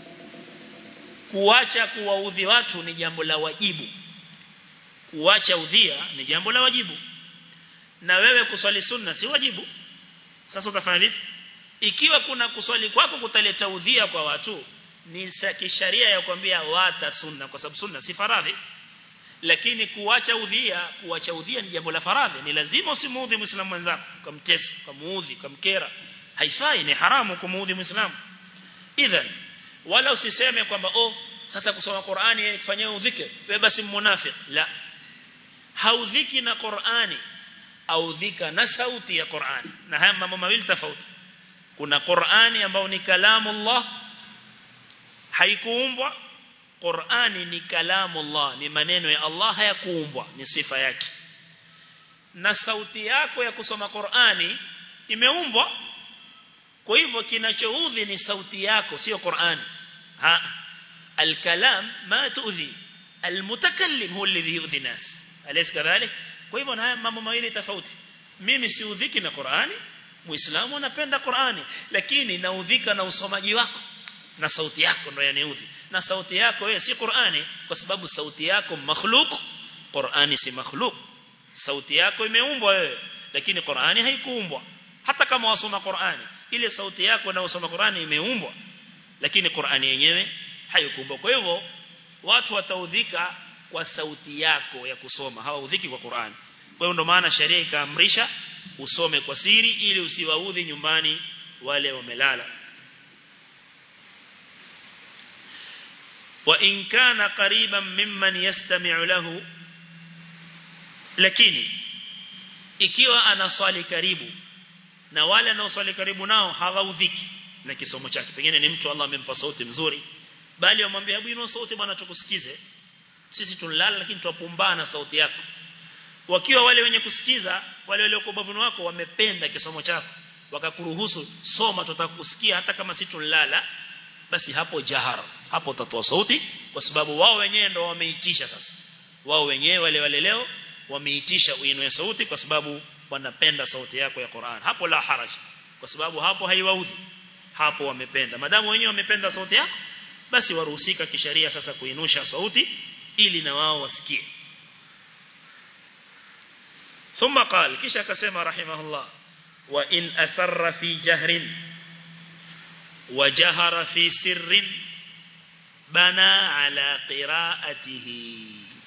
kuacha kuwaudhi watu ni jambo la wajibu kuacha udhia ni jambo la wajibu na wewe kuswali sunna si wajibu sasa utafanya vipi ikiwa kuna kuswali kwako kutaleta udhia kwa watu ni kisharia ya kwambia wata sunna kwa sababu sunna si faradhi lakini kuacha udhia kuacha udhia ni jambo la faradhi ni lazima usimuudhi muislamu mwenzako kumtesa kumuudhi kumkera haifai ni haramu kumuudhi muislamu idhan wala usiseme kwamba oh sasa kusoma Qur'ani kufanyia udhike wewe basi mmunafiki la haudhiki na Qur'ani audhika na sauti ya Qur'ani na haya mambo mawili tofauti kuna Qur'ani ambao ni kalamu Allah haikuumbwa Qur'ani ni kalamu Allah ni maneno ya Allah hayakuumbwa ni sifa yake na sauti yako ya kusoma Qur'ani imeumbwa kwa hivyo kinachoudhi ni sauti yako sio Qur'ani ha الكلام ما تؤذي المتكلم هو الذي يؤذي الناس أليس كذلك kwa hivyo na haya mambo mawili tofauti mimi siudhiki na Qur'ani muislamu anapenda Qur'ani lakini naudhika na usomaji wako na sauti yako ndio yaniudhi na sauti yako wewe si Qur'ani kwa sababu sauti yako makhluq Qur'ani si makhluq sauti yako imeumbwa wewe lakini Qur'ani haikuumbwa hata kama wasoma Qur'ani ile sauti yako na usoma Qur'ani imeumbwa lakini Qur'ani yenyewe haikuumbwa kwa hivyo watu wataudhika kwa sauti yako ya kusoma hawaudhiki kwa Qur'ani kwa hiyo ndo maana sheria ikaamrisha usome kwa siri ili usiwaudhi nyumbani wale wamelala wa in kana qariban mimman yastami'u lahu lakini ikiwa anaswali karibu na wale anaoswali karibu nao hawaudhiki na kisomo chake pengine ni mtu Allah amempa sauti mzuri bali wamwambia hebu inua sauti bwana tukusikize sisi tunalala lakini tuwapumbana sauti yako wakiwa wale wenye kusikiza wale walioko ubavuni wako wamependa kisomo chako wakakuruhusu soma tutakusikia hata kama si tunalala basi hapo jahara hapo utatoa sauti kwa sababu wao wenyewe ndio wameitisha sasa wao wenyewe wale wale leo wameitisha uinue sauti kwa sababu wanapenda sauti yako ya Qur'an hapo la haraj kwa sababu hapo haiwaudhi hapo wamependa madamu wenyewe wamependa sauti yako basi waruhusika kisheria sasa kuinusha sauti ili na wao wasikie ثم قال kisha akasema rahimahullah wa in asarra fi jahrin wa jahara fi sirrin bana ala qira'atihi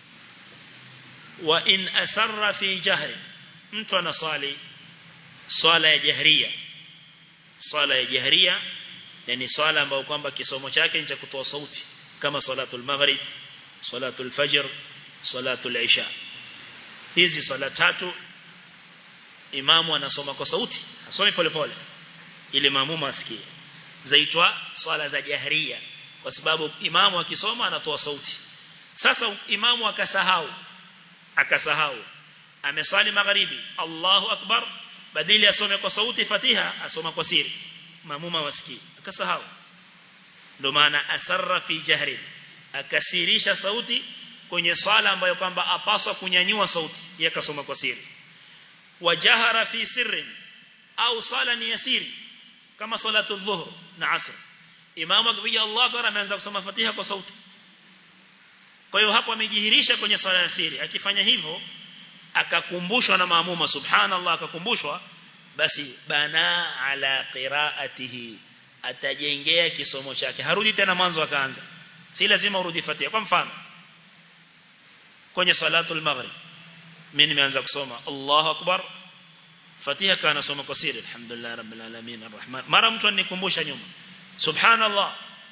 wa in asarra fi jahrin mtu anasali swala ya jahriya swala ya jahriya yani swala ambayo kwamba kisomo chake ni cha kutoa sauti kama salatul maghrib salatul fajr salatul isha hizi swala tatu imamu anasoma kwa sauti asomi polepole ili maamuma asikie zaitwa swala za jahriya kwa sababu imamu akisoma anatoa sauti sasa imamu akasahau akasahau ameswali magharibi Allahu akbar badili asome kwa sauti Fatiha asoma kwa siri maamuma wasikii akasahau ndio maana asarra fi jahri akasirisha sauti kwenye swala ambayo kwamba apaswa kunyanyua sauti yakasoma kwa siri wajahara fi sirri au sala ni yasiri kama salatu dhuhr na asr imamu akipiga Allah akbar ameanza kusoma Fatiha kwa sauti kwa hiyo hapo amejihirisha kwenye swala ya siri akifanya hivyo akakumbushwa na maamuma subhanallah akakumbushwa basi bana ala qiraatihi atajengea kisomo chake harudi tena mwanzo akaanza si lazima urudi Fatiha kwa mfano kwenye salatul maghrib mimi nimeanza kusoma Allahu akbar Fatiha kana soma kwa siri alhamdulillah rabbil alamin arrahman mara mtu anikumbusha nyuma subhanallah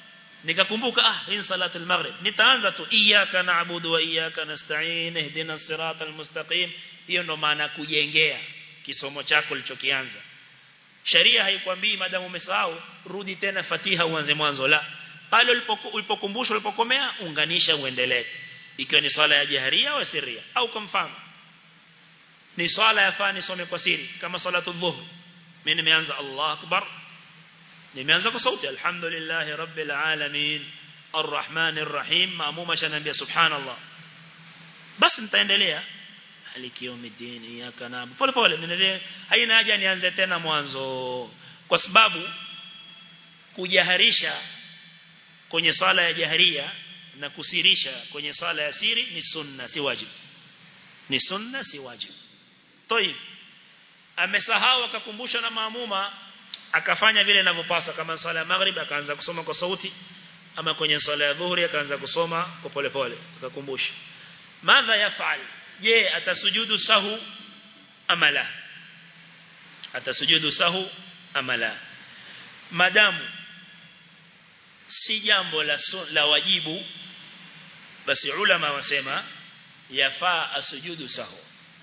nikakumbuka ah hii salatu al-maghrib nitaanza tu iyyaka na'budu wa iyyaka nasta'in ihdina siratal mustaqim hiyo ndo maana kujengea kisomo chako ulichokianza sharia haikwambii madamu umesahau rudi tena fatiha uanze mwanzo la pale ulipokumbushwa ulipokomea unganisha uendelee ikiwa ni swala ya jaharia au sirria au kwa mfano ni swala yafaa nisome kwa siri kama salatu dhuhur mimi nimeanza Allahu akbar nimeanza kwa sauti alhamdulillah rabbil alamin arrahmanir rahim maamuma shanambia subhanallah basi nitaendelea maliki yawmiddin iyyaka na'budu pole pole niendelee haina haja nianze tena mwanzo kwa sababu kujaharisha kwenye sala ya jaharia na kusirisha kwenye sala ya siri ni sunna si wajibu ni sunna si wajibu toyi amesahau akakumbushwa na maamuma akafanya vile inavyopaswa kama sala ya maghrib akaanza kusoma kwa sauti ama kwenye sala ya dhuhuri akaanza kusoma kwa pole pole akakumbusha madha yafal je atasujudu sahu ama la atasujudu sahu ama la madamu si jambo la, la wajibu basi ulama wasema yafaa asujudu sahu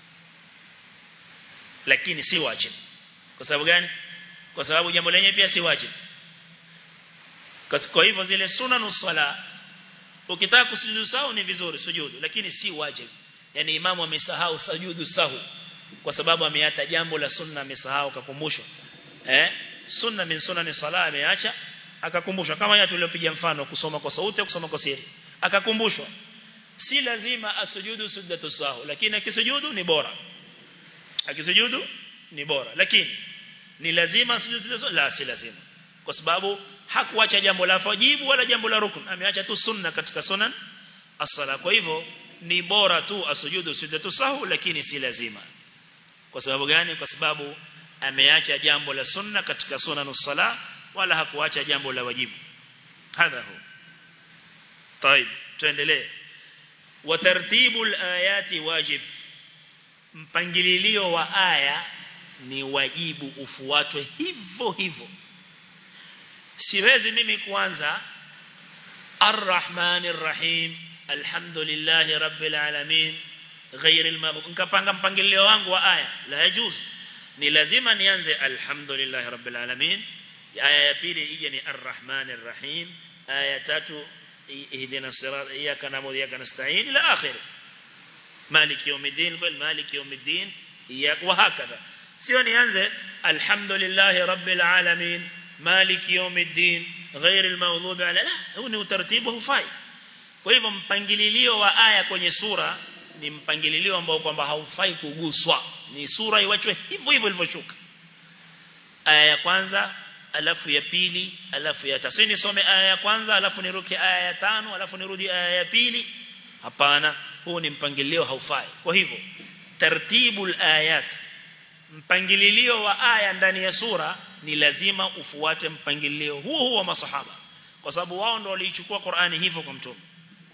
lakini si wajibu kwa sababu gani kwa sababu jambo lenyewe pia si wajibu kwa hivyo zile sunanu sala ukitaka kusujudu sahu ni vizuri sujudu lakini si wajibu yani imamu amesahau sujudu sahu kwa sababu ameata jambo la sunna amesahau kakumbushwa eh sunna min sunani sala ameacha akakumbushwa kama ya tuliopiga mfano kusoma kwa sauti au kusoma kwa siri akakumbushwa si lazima asujudu sujdatu sahu lakini akisujudu ni bora akisujudu ni bora lakini ni lazima sujudu la si lazima kwa sababu hakuacha jambo la wajibu wala jambo la rukun ameacha tu sunna katika sunan as-sala kwa hivyo ni bora tu asujudu sujdatu sahu lakini si lazima kwa sababu gani kwa sababu ameacha jambo la sunna katika sunanus sala wala hakuacha jambo la wajibu hadha hu طيب tuendelee wa tartibul ayati wajib mpangililio wa aya ni wajibu ufuatwe hivyo hivyo siwezi mimi kuanza arrahmanir rahim alhamdulillahi rabbil alamin غير المغضوب nikapanga mpangilio wangu wa aya la yajuz ni lazima nianze alhamdulillahi rabbil alamin aya ya pili ije ni arrahmanir rahim aya tatu ihdina sirat iyyaka na'budu wa iyyaka nasta'in ila akhir maliki yawmiddin wal maliki yawmiddin iyyak wa hakadha sio nianze alhamdulillahi rabbil alamin maliki yawmiddin غير المغضوب على لا huu ni utaratibu hufai kwa hivyo mpangililio wa aya kwenye sura ni mpangililio ambao kwamba haufai kuguswa ni sura iwachwe hivyo hivyo ilivyoshuka aya ya kwanza alafu ya pili alafu ya tatu nisome aya ya kwanza alafu niruke aya ya tano alafu nirudi aya ya pili hapana huu ni mpangilio haufai kwa hivyo tartibul ayat mpangililio wa aya ndani ya sura ni lazima ufuate mpangilio huo huo wa masahaba kwa sababu wao ndio waliichukua Qur'ani hivyo kwa mtume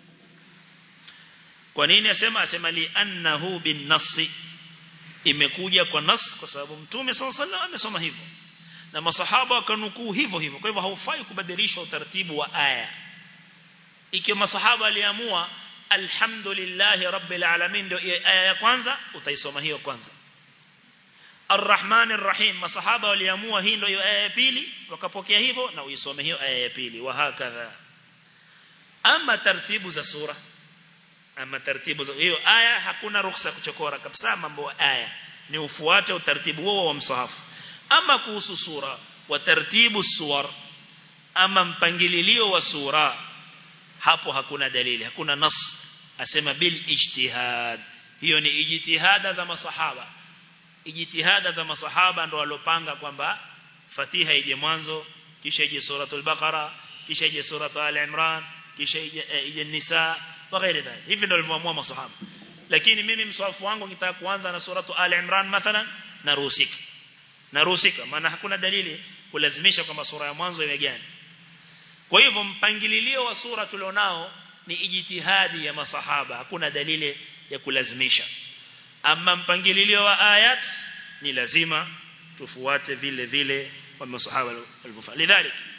kwa nini asema asema li annahu bin nassi imekuja kwa nas kwa sababu mtume sallallahu alaihi wasallam amesoma hivyo na masahaba wakanukuu hivyo hivyo kwa hivyo haufai kubadilisha utaratibu wa aya ikiwa masahaba aliamua alhamdulillahi rabbil alamin ndio aya ya kwanza utaisoma hiyo kwanza Ar-Rahman Ar-Rahim masahaba waliamua hii ndio aya ya pili wakapokea hivyo na uisome hiyo aya ya pili wa hakadha ama taratibu za sura ama taratibu za hiyo aya hakuna ruhusa kuchokora kabisa mambo aya ni ufuate utaratibu huo wa msahafu ama kuhusu sura wa taratibu suwar ama mpangililio wa sura hapo hakuna dalili hakuna nas asema bil ijtihad hiyo ni ijtihada za masahaba ijtihada za masahaba ndo walopanga kwamba Fatiha ije mwanzo kisha ije suratul Baqara kisha ije suratul Al-Imran kisha ije, ije Nisa na ghairi dhalik hivi ndio walivyoamua masahaba lakini mimi mswafu wangu nitaka kuanza na suratul Al-Imran mathalan naruhusika naruhusika maana hakuna dalili kulazimisha kwamba sura ya mwanzo iwe gani kwa hivyo mpangililio wa sura tulionao ni ijtihadi ya masahaba hakuna dalili ya kulazimisha ama mpangililio wa ayat ni lazima tufuate vile vile wa masahaba walivyofanya lidhalik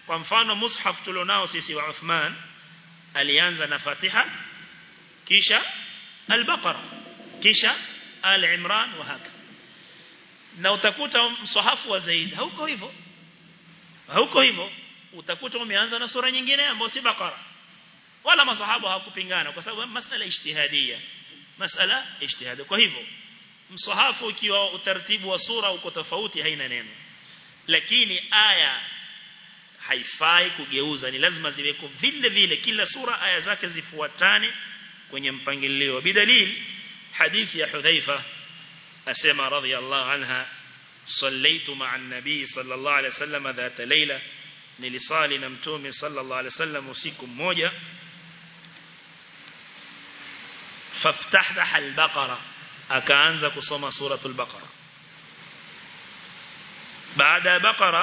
kwa mfano mushaf tulionao sisi wa Uthman alianza na Fatiha kisha al-Baqara kisha al-Imran wa haka na utakuta msahafu wa Zaid hauko hivyo hauko hivyo utakuta umeanza na sura nyingine ambayo si Baqara wala masahaba hawakupingana kwa sababu masala ijtihadia masala ijtihadi kwa hivyo msahafu ukiwa utaratibu wa sura uko tofauti haina neno lakini aya haifai kugeuza ni lazima ziweko vile vile kila sura aya zake zifuatane kwenye mpangilio bidalil hadithi ya Hudhaifa asema radhiyallahu anha صليت مع النبي صلى الله عليه وسلم ذات ليلة nilisali na mtume sallallahu alaihi wasallam usiku mmoja faftahta al-baqara akaanza kusoma suratul baqara baada baqara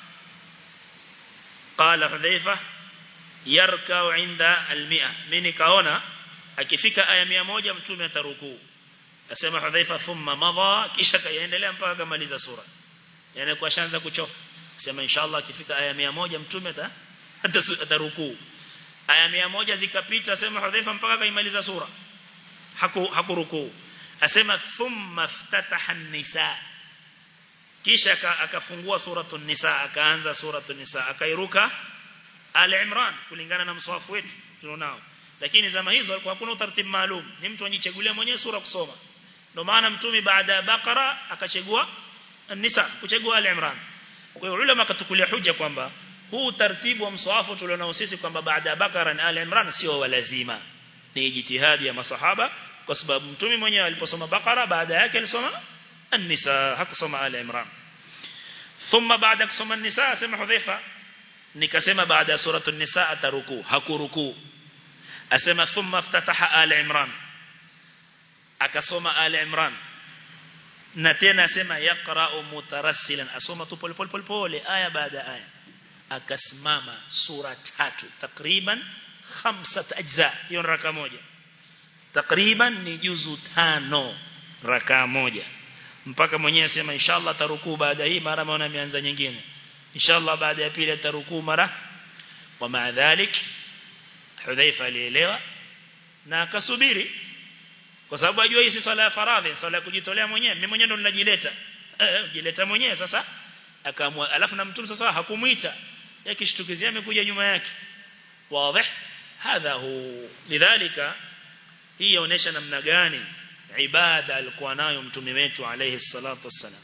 qala hudhaifa yarkau inda al-mi'a mimi kaona akifika aya 100 mtume atarukuu asema hudhaifa thumma madha kisha kaendelea mpaka kamaliza sura yani kwa shanza kuchoka sema inshallah akifika aya 100 mtume atarukuu aya 100 zikapita sema hudhaifa mpaka kaimaliza sura haku hakurukuu asema thumma ftataha an-nisa kisha akafungua suratul nisa akaanza suratul nisa akairuka al-imran kulingana na mswafu wetu tunao lakini zama hizo hakuna utaratibu maalum ni mtu anajichagulia mwenyewe sura kusoma ndio maana mtume baada ya bakara akachagua an-nisa kuchagua al-imran kwa hiyo ulama akatukulia hoja kwamba huu taratibu wa mswafu tulionao sisi kwamba baada ya bakara na al-imran sio walazima ni jitihadi ya masahaba kwa sababu mtume mwenyewe aliposoma bakara baada yake alisoma an-nisa hakusoma al-imran thumma baada kusoma an-nisa asema hudhaifa nikasema baada ya suratu an-nisa ataruku hakuruku asema thumma ftataha al-imran akasoma al-imran na tena asema yaqra'u mutarassilan asoma tu pole pole pole pole aya baada aya akasimama sura tatu takriban khamsat ajza hiyo raka moja takriban ni juzu tano raka moja mpaka mwenyewe asema inshallah tarukuu baada hii mara maana ameanza nyingine inshallah baada ya pili atarukuu mara wa maadhalik Hudhaifa alielewa na akasubiri kwa sababu ajua hii si swala ya faradhi swala ya kujitolea mwenyewe mimi mwenyewe ndo ninajileta eh jileta mwenyewe sasa akaamua alafu na mtume sasa hakumuita yakishtukizia amekuja nyuma yake wazi hadha hu lidhalika hii inaonyesha namna gani ibada alikuwa nayo mtume wetu alayhi salatu wassalam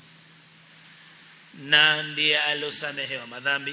na ndiye alosamehewa madhambi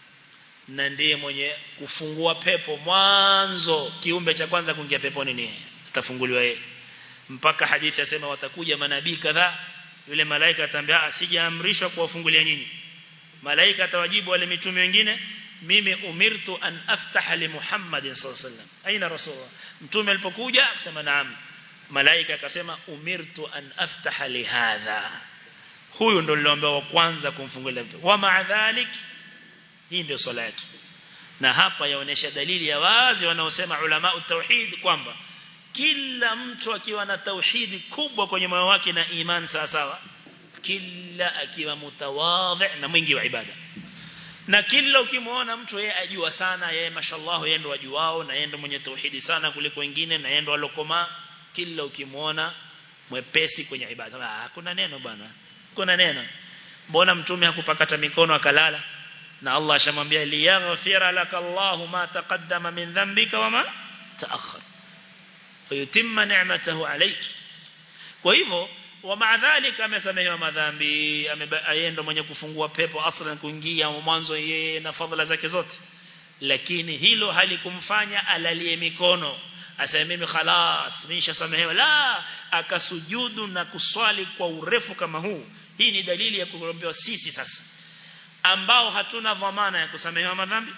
na ndiye mwenye kufungua pepo mwanzo kiumbe cha kwanza kuingia peponi ni atafunguliwa yeye mpaka hadithi yasema watakuja manabii kadhaa yule malaika atambia sijaamrishwa kuwafungulia nyinyi malaika atawajibu wale mitume wengine mimi umirtu an aftaha li Muhammadin sallallahu alaihi wasallam aina rasulullah mtume alipokuja akasema naam malaika akasema umirtu an aftaha li hadha huyu ndo niliomba wa kwanza kumfungulia wa maadhalik hii ndio swala yake na hapa yaonesha dalili ya wazi wanaosema ulama tauhid kwamba kila mtu akiwa na tauhidi kubwa kwenye moyo wake na iman sawa sawa kila akiwa mutawadhi na mwingi wa ibada na kila ukimwona mtu yeye ajua sana yeye mashallah yeye ndo ajuao na yeye ndo mwenye tauhidi sana kuliko wengine na yeye ndo alokoma kila ukimwona mwepesi kwenye ibada ah kuna neno bwana kuna neno mbona mtume hakupakata mikono akalala na Allah ashamwambia liyaghfira lakallahu ma taqaddama min dhanbika wama ta'akhkhar ويتم نعمته عليك kwa hivyo wa dhalika amesamehewa madhambi ameenda mwenye kufungua pepo aslan kuingia mwanzo yeye na fadhila zake zote lakini hilo halikumfanya alalie mikono aseme mimi khalas nimeshasamehewa la akasujudu na kuswali kwa urefu kama huu hii ni dalili ya kuombewa sisi sasa ambao hatuna dhamana ya kusamehewa madhambi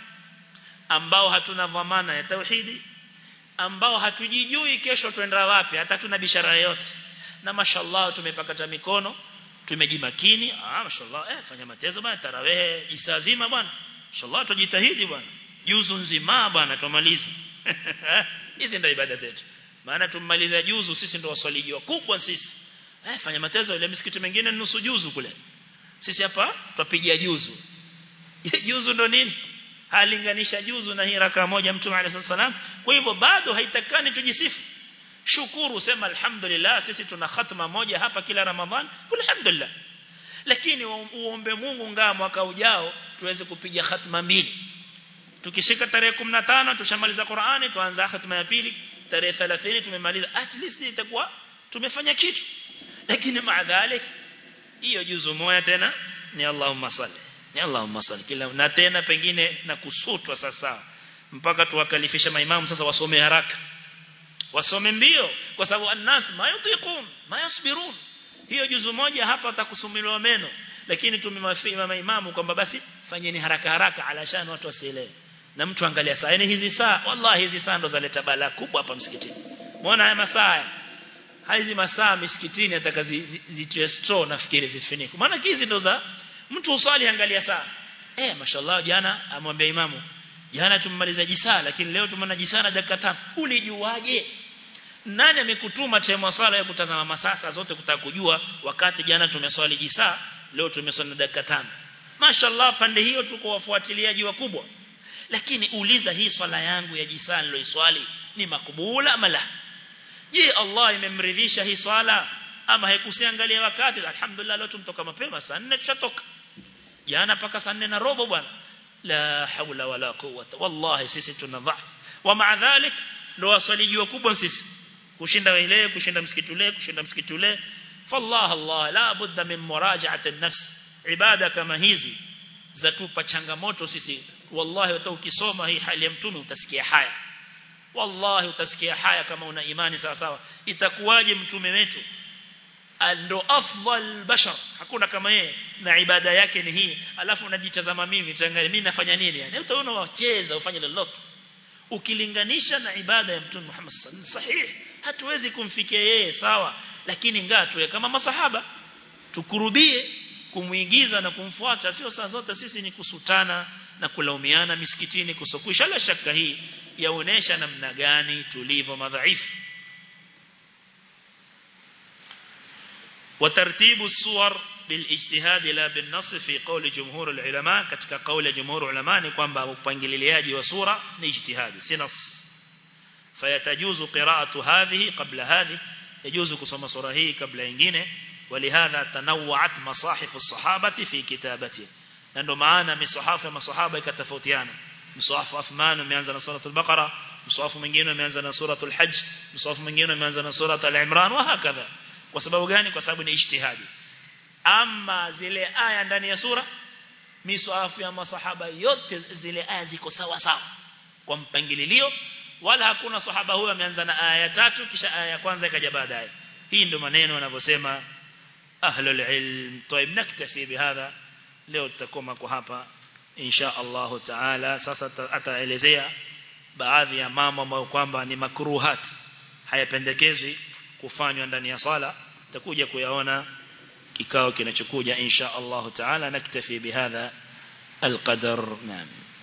ambao hatuna dhamana ya tauhidi ambao hatujijui kesho twenda wapi hata tuna bishara yote na mashallah tumepakata mikono tumejimakini ah mashallah eh fanya matezo bwana tarawehe jisazima bwana mashallah tujitahidi bwana juzu nzima bwana tumalize hizi ndio ibada zetu maana tummaliza juzu sisi ndio waswaliji wakubwa sisi eh fanya matezo ile misikiti mingine nusu juzu kule sisi hapa twapigia juzu juzu ndo nini halinganisha juzu na hii raka moja mtume alayhi salam kwa hivyo bado haitakani tujisifu shukuru sema alhamdulillah sisi tuna khatma moja hapa kila ramadhan alhamdulillah lakini uombe Mungu ngaa mwaka ujao tuweze kupiga khatma mbili tukishika tarehe 15 tushamaliza Qur'ani tuanza khatma ya pili tarehe 30 tumemaliza at least itakuwa tumefanya kitu lakini maadhalik hiyo juzu moja tena ni Allahumma salli ni Allahumma salli kila na tena pengine na kusutwa sasa mpaka tuwakalifisha maimamu sasa wasome haraka wasome mbio kwa sababu annas ma yutiqun ma yasbirun hiyo juzu moja hapa atakusumiliwa meno lakini tumemafia maimamu kwamba basi fanyeni haraka haraka alashan watu wasielewe na mtu angalia saa yani hizi saa wallahi hizi saa ndo zaleta balaa kubwa hapa msikitini muona haya masaa hizi masaa misikitini atakazitwe store nafikiri zifinike maana hizi ndo za mtu usali angalia saa eh mashallah jana amwambia imamu jana tumemaliza jisaa lakini leo tumeona jisaa na dakika 5 ulijuaje nani amekutuma time swala ya kutazama masasa zote kutaka kujua wakati jana tumeswali jisaa leo tumeswali dakika 5 mashallah pande hiyo tuko wafuatiliaji wakubwa lakini uliza hii swala yangu ya jisaa niloiswali ni makubula ama la je Allah imemridhisha hii swala ama haikusiangalia wakati alhamdulillah leo tumtoka mapema saa 4 tushatoka jana paka saa 4 na robo bwana la haula wala quwwata wallahi sisi tuna dhaifu wa ma'a dhalik ndo waswaliji wakubwa sisi kushinda ile kushinda msikiti ule kushinda msikiti ule fallah allah la budda min muraja'ati an-nafs ibada kama hizi zatupa changamoto sisi wallahi hata ukisoma hii hali ya mtume utasikia haya wallahi utasikia haya kama una imani sawa sawa itakuwaje mtume wetu ndo afdal bashar hakuna kama yeye na ibada yake ni hii alafu unajitazama mimi tangalia mimi nafanya nini yani utaona wacheza ufanye lolote ukilinganisha na ibada ya mtume Muhammad sallallahu alaihi wasallam sahihi hatuwezi kumfikia yeye sawa lakini ngaa tuwe kama masahaba tukurubie kumuigiza na kumfuata sio saa zote sisi ni kusutana na kulaumiana misikitini kusokusha la shaka hii yaonesha namna gani tulivyo madhaifu وترتيب الصور بالاجتهاد لا بالنص في قول جمهور العلماء ketika قول جمهور العلماء ni kwamba upangililiaji wa sura ni ijtihadi si nas فيتجوز قراءة هذه قبل هذه يجوز kusoma sura hii kabla nyingine ولهذا تنوعت مصاحف الصحابة في كتابته na ndo maana misahafu ya masahaba ikatofautiana msahafu Uthman umeanza na suratul Baqara msahafu mwingine umeanza na suratul Hajj msahafu mwingine umeanza na suratul Imran wa hakadha kwa sababu gani kwa sababu ni ijtihadi ama zile aya ndani ya sura misahafu ya masahaba yote zile aya ziko sawa sawa kwa mpangilio wala hakuna sahaba huyo ameanza na aya ya tatu kisha aya ya kwanza ikaja baadaye hii ndio maneno wanavyosema ahlul ilm طيب naktafi bihadha leo tutakoma kwa hapa insha Allah taala sasa ataelezea baadhi ya mambo ambayo kwamba ni makruhat hayapendekezwi kufanywa ndani ya sala takuja kuyaona kikao kinachokuja insha Allah taala naktafi bihadha القدر نعم